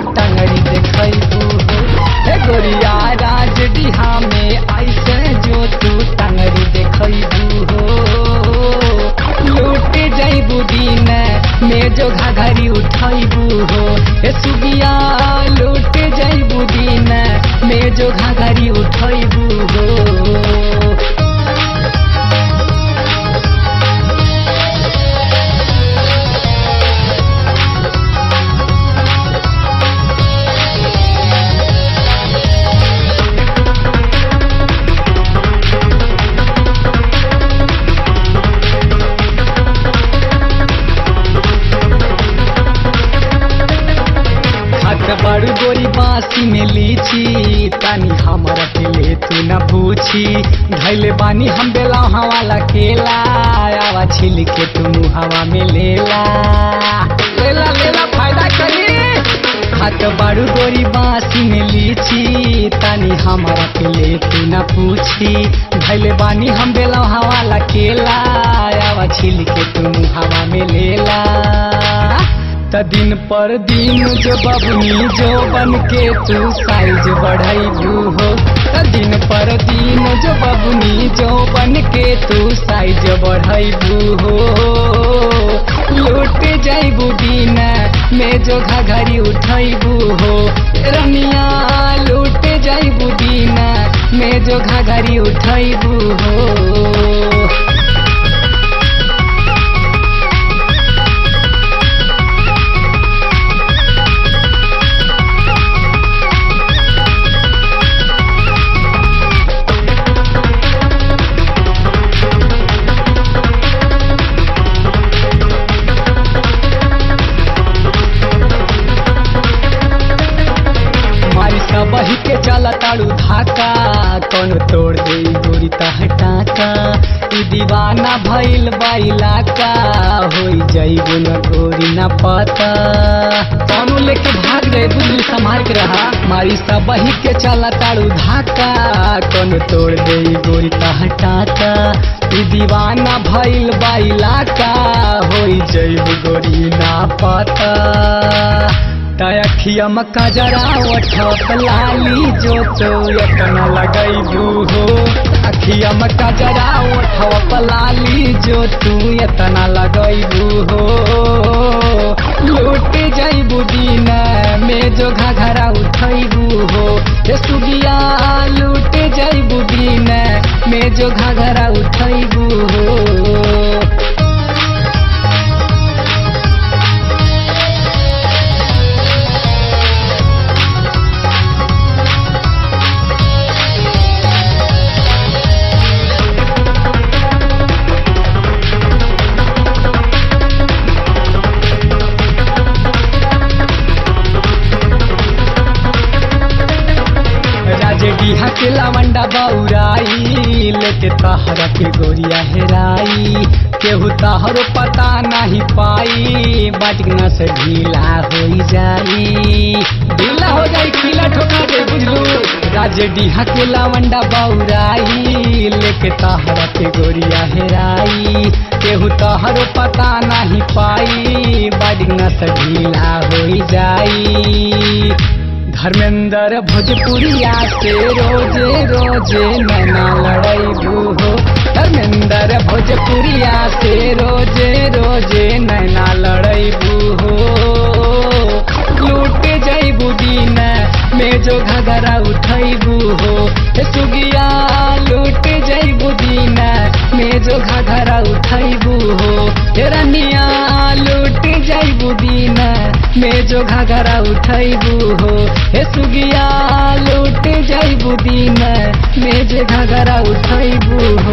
टंगड़ी देखबू हो हे गोरिया राज डिहा में ऐसे जो तू टंगड़ी देखबू हो लूट जैबू दिन में जो घाघरी उठैबू हो हे सुगिया लूट जैबू दिन में जो घाघरी उठैबू हो हाथ बड़ गोरी बासी में लीची तानी हमारा के ले तू न पूछी धैले बानी हम बेला वाला केला आवा छिल के तू हवा में लेला लेला लेला फायदा करी हाथ बड़ गोरी बासी में लीची तानी हमारा के ले तू न पूछी धैले बानी हम बेला वाला केला आवा छिल के तू हवा में लेला त दिन पर दिन जो बबनी जो बन के तू साइज बढ़ाइबू हो त दिन पर दिन जो बबनी जो बन के तू साइज बढ़ाइबू हो लूट जाइबू दिन में जो घघरी उठैबू हो रमिया लूट जाइबू दिन में जो घघरी उठैबू हो मारी सबही के चला ताड़ू धाका कौन तोड़ दे गोरी टाका ई दीवाना भइल बाइला का होई जाइबो न गोरी न पता कौनो लेके भाग गए बुद्धू संभाल के रहा मारी सबही के चला ताड़ू धाका कौन तोड़ दे गोरी टाका ई दीवाना भइल बाइला का होई जाइबो गोरी ना पता तखिया मक्का जरा ओठप लाली जो तो अपना लगैबू हो अखिया मक्का जरा ओठप लाली जो तू एतना लगैबू हो लूट जैबू दिन में जो घघरा उठैबू हो हे सुगिया लूट जैबू दिन में जो घघरा उठैबू हो राजे डीहा के लवंडा बौराई लेके तहरा के गोरिया हेराई केहू तहरो पता नहीं पाई बजना से ढीला हो जाई ढीला हो जाई खिला ठोका दे बुझलू राजे डीहा के लवंडा बौराई लेके तहरा के गोरिया हेराई केहू तहरो पता नहीं पाई बजना से ढीला हो जाई धर्मेंद्र भोजपुरिया से रोजे रोजे नैना लड़ैबू हो धर्मेंद्र भोजपुरिया से रोजे रोजे नैना लड़ैबू हो लूट जैबू दिन में जो घगरा उठैबू हो हे सुगिया लूट जैबू दिन में जो घगरा उठैबू हो हे रनिया लूट जैबू दिन में जो घगरा उठैबू हो हे सुगिया लूट जैबू दिन में जो घगरा उठैबू